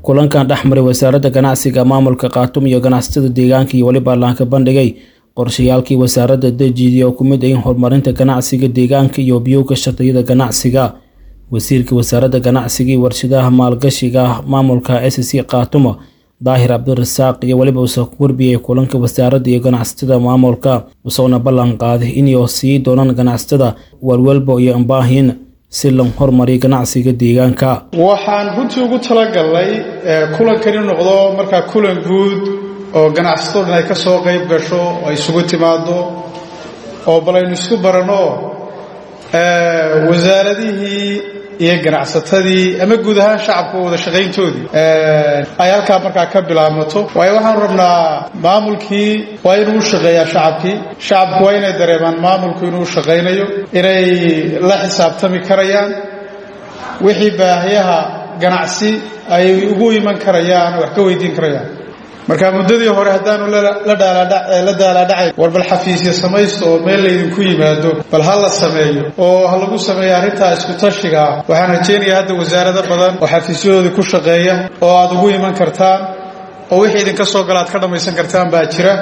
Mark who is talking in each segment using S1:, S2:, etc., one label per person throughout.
S1: kulankan dhexmaray wasaaradda ganacsiga maamulka khaatuum iyo ganacsatada deegaanka iyo weliba laanka bandhigay qorshayaalkii wasaaradda dejiyay oo ku mid ayin horumarinta ganacsiga deegaanka iyo biyowga shatiyada ganacsiga wasiirka wasaaradda ganacsiga iyo warshadaha maalgashiga maamulka s c khaatumo daahir cabdirasaaq iyo weliba uuse ku warbiyay kulanka wasaaradda iyo ganacsatada maamulka isagoona ballan qaaday inay sii doonaan ganacsatada walwalba iyo ambaahin si loo horumariyo ganacsiga deegaanka
S2: waxaan runtii ugu talagalnay kulankan inu noqdo markaa kulan guud oo ganacsatado dhan ay ka soo qayb gasho oo ay isugu timaado oo bal aynu isku baranno wasaaradihii iyo ganacsatadii ama guud ahaan shacabka wada shaqayntoodii ay halkaa markaa ka bilaabmato waayo waxaanu rabnaa maamulkii waa inuu u shaqeeyaa shacabkii shacabku waa inay dareemaan maamulku inuu u shaqaynayo inay la xisaabtami karayaan wixii baahiyaha ganacsi ay ugu iman karayaan wax ka weydiin karayaan marka muddadii hore haddaanu la daalaadhacay war bal xafiisya samaysta oo meel laydinku yimaado bal ha la sameeyo oo ha lagu sameeyo arrintaa isku-tashiga ah waxaan rajaynayaa hadda wasaarado badan oo xafiisyadoodii ku shaqeeya oo aad ugu iman kartaan oo wixii idinka soo gala aad ka dhammaysan kartaan baa jira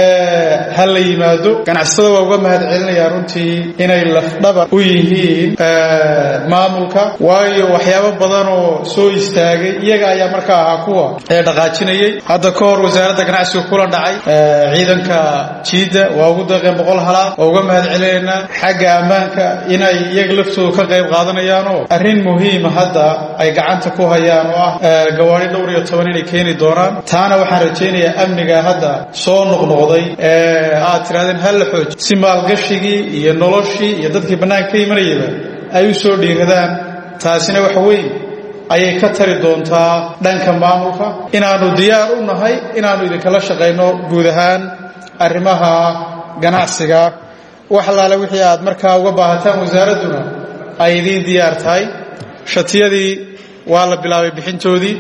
S2: ha la yimaado ganacsatada waa uga mahad celinayaa runtii inay lafdhabar u yihiin maamulka waayo waxyaabo badan oo soo istaagay iyaga ayaa markaa ahaa kuwa ee dhaqaajinayay hadda ka hor wasaaradda ganacsiga kula dhacay ciidanka jiidda waa ugu deeqeen boqol halaad waa uga mahad celinaynaa xagga ammaanka inay iyaga laftoodu ka qayb qaadanayaanoo arrin muhiima hadda ay gacanta ku hayaan oo ah gawaari dhowr iyo toban inay keeni doonaan taana waxaan rajaynayaa amniga hadda soo noqnoqday ee aad tirahdeen ha la xooj si maalgashigii iyo noloshii iyo dadkii bannaanka ka imanayaba ay u soo dhiiradaan taasina wax weyn ayay ka tari doontaa dhanka maamulka inaannu diyaar u nahay inaannu idinkala shaqayno guud ahaan arrimaha ganacsiga wax allaale wixii aad markaa uga baahataan wasaaradduna ay idiin diyaar tahay shatiyadii waa la bilaabay bixintoodii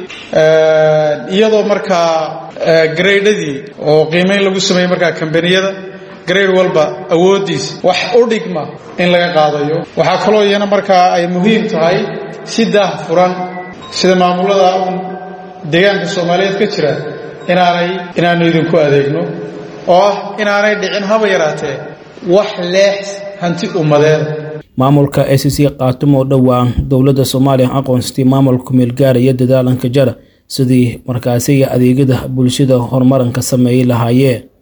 S2: iyadoo markaa garaydhadii oo qiimayn lagu sameeyey markaa kambaniyada garayd walba awooddiisa wax u dhigma in laga qaadayo waxaa kaloo iyana markaa ay muhiim tahay si daah furan sida maamulada uun deegaanka soomaaliyeed ka jira inaanay inaannu idinku adeegno oo ah inaanay dhicin haba yaraatee wax leex hanti ummadeeda
S1: maamulka s c khaatuum oo dhowaan dowladda soomaaliya aqoonsatay maamulka meelgaaraya dadaalanka jara sidii markaasiga adeegyada bulshada horumaranka sameeyey lahaayeen